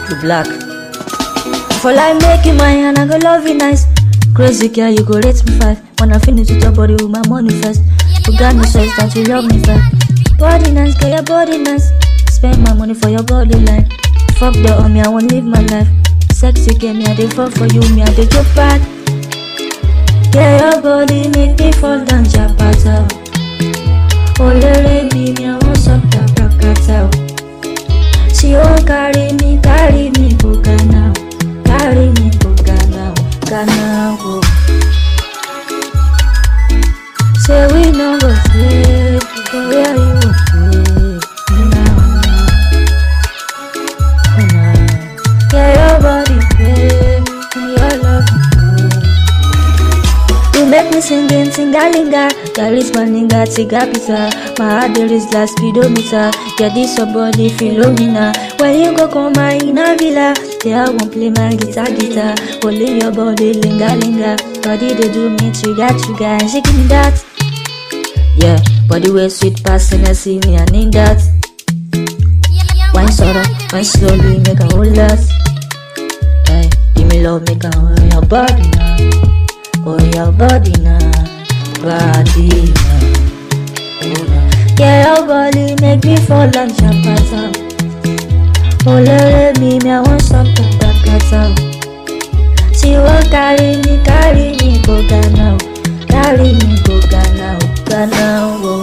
You black. For life make you mine and I go love you nice. Crazy girl, you go rate me five. When I finish with your body with my money first. You got no sense that you love me back. Body nice, girl, your body nice. Spend my money for your body line. Fuck the on me, I wanna live my life. Sexy girl, me I dey fall for you, me I dey joke bad. Yeah, your body make me fall down, chapata. Olere mi, me I want suck that prakata. She won't carry me, carry me, go Ghana. Carry me, go Ghana, Ghana, go. Say we no go stay, go where you go stay. Now, now. Yeah, your body pay, your love pay. You make me singing, tingalinga Charisma ninga, tiga pizza My heart there is last speedometer Yeah, this your body, Philomena When you go come my in a villa Yeah, I won't play my guitar, guitar Only your body, linga, linga Body they do me, trigger, trigger And she give me that Yeah, body way sweet passing, I see me, I need that Wine sorrow, wine slowly, make a whole lot Hey, give me love, make a whole your body now Oh, your body now, body now. Oh, now. Yeah, your body make me fall like chapata. Oh, let me, me, I want something that cuts out. She won't carry me, carry me, go Ghana. Carry me, go Ghana, Ghana, oh.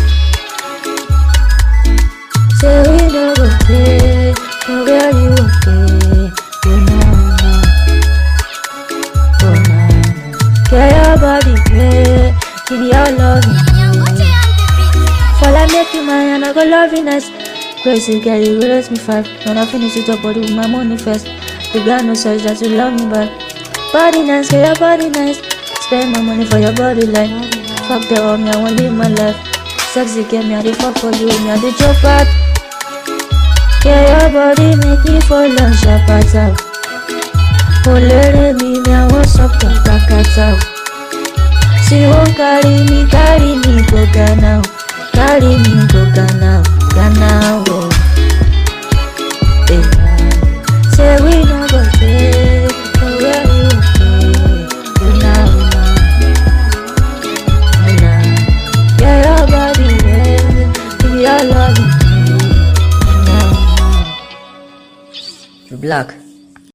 Say we no go play, go where you okay. You know, now. Oh, now. Get your body play, give your love For I make you mine and I go love you nice. Crazy girl, you will raise me five. When I finish with your body with my money first. You got no choice that you love me back. Body nice, get your body nice. Spend my money for your body like. Fuck the all me, I want live my life. Sexy girl, me I dey fuck for you, me I dey joke bad. Yeah, your body make me fall on sharp attack. Olere mi mi àwọn sọ̀kẹ̀ kàkàtà o. She won't carry me, carry me go Ghana o. Carry me go Ghana o, Ghana o. Eh, Say we no go stay, for where you stay. Una, una, una. Yeah, your body, yeah, give your love, una, una. You black.